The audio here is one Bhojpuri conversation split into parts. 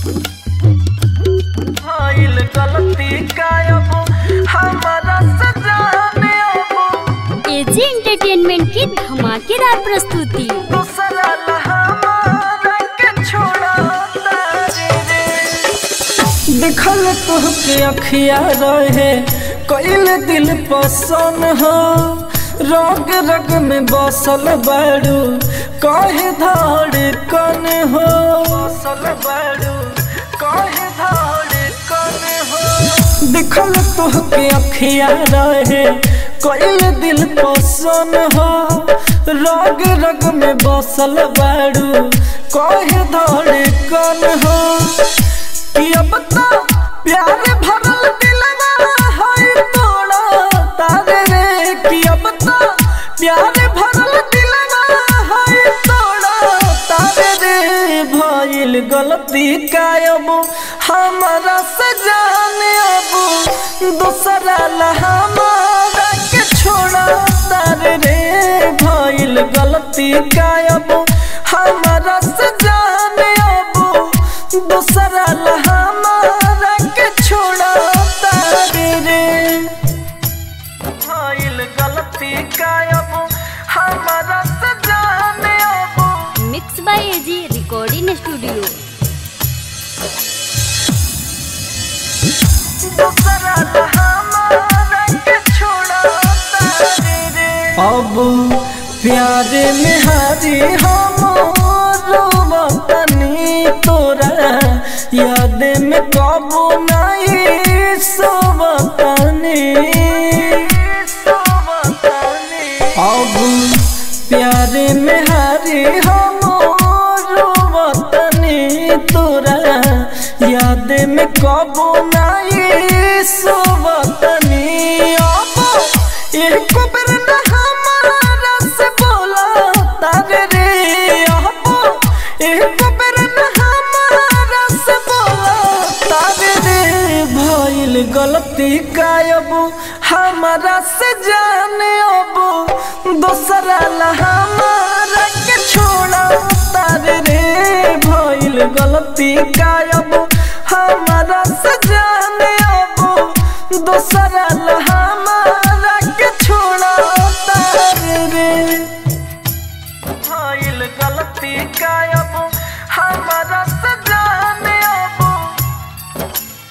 भइल गलती गायब हमारा सजाने अब एजी एंटरटेनमेंट की धमाकेदार प्रस्तुति दूसरा हमारा के छोड़ा तारे रे देखल तोहके अखिया रहे कैल दिल पसंद हो रग रग में बसल बाड़ू कहे धड़कन हो बसल बाड़ू कहे धड़कन हो देखल तोहके अखिया रहे कैल दिल पसंद हो रग रग में बसल बाड़ू कहे धड़कन हो कि अब तो प्यार भरल दिलवा है तोड़ा तारे रे कि अब तो प्यार भरल दिलवा है तोड़ा तारे रे भइल गलती कायब हमारा से जाने अब दूसरा ला हमारा के छोड़ा तारे रे भइल गलती कायब हमारा से जाने अब दूसरा ला हमारा के छोड़ा तारे रे भइल गलती कायब हमारा से जाने अब mix by AG recording studio दूसरा ला हमारा के छोड़ा तारे रे अब प्यार में हारी हम रोवतनी तोरा याद में कबू नहीं सोवतनी अब प्यार में हारी हम रोवतनी तोरा याद में कबू नहीं सोवतनी अब एक बेर न हमारा से बोला तारे रे अब एक बेर न हमारा से बोला तारे रे भइल गलती गायब हमारा से जाने अब दूसरा ला हमारा के छोड़ा तारे रे भइल गलती गायब हमारा से जाने अब दूसरा ला हमारा के छोड़ा तारे रे भइल गलती गायब हमारा से जाने अब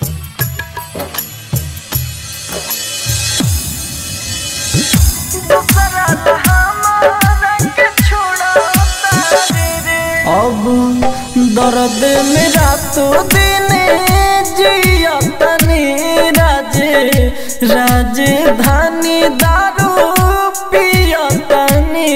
दूसरा ला हमारा के छोड़ा तारे रे अब दर्द में रातों दिन जिया तनी राजे राजधानी दारू पिया तनी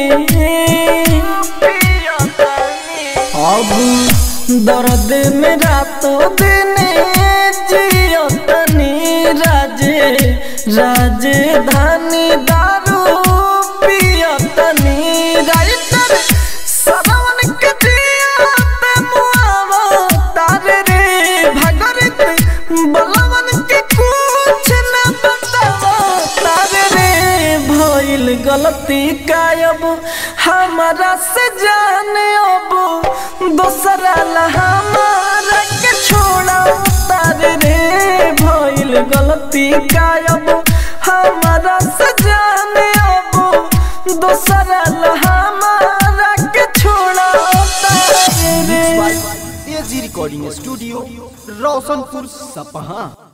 अब दर्द में रातों दिन जिया तनी राजे राजधानी दारू पिया तनी राइटर सदावन के जिया पे मुआवा तारे रे भगरित बलवन के कुछ न बतावा तारे रे भइल गलती गायब हमारा से जाने अब दूसरा ला हमारा के छोड़ा तारे रे भइल गलती गायब हमारा से जाने अब दूसरा ला हमारा के छोड़ा तारे रे एजी रिकॉर्डिंग स्टूडियो रोशनपुर सपहा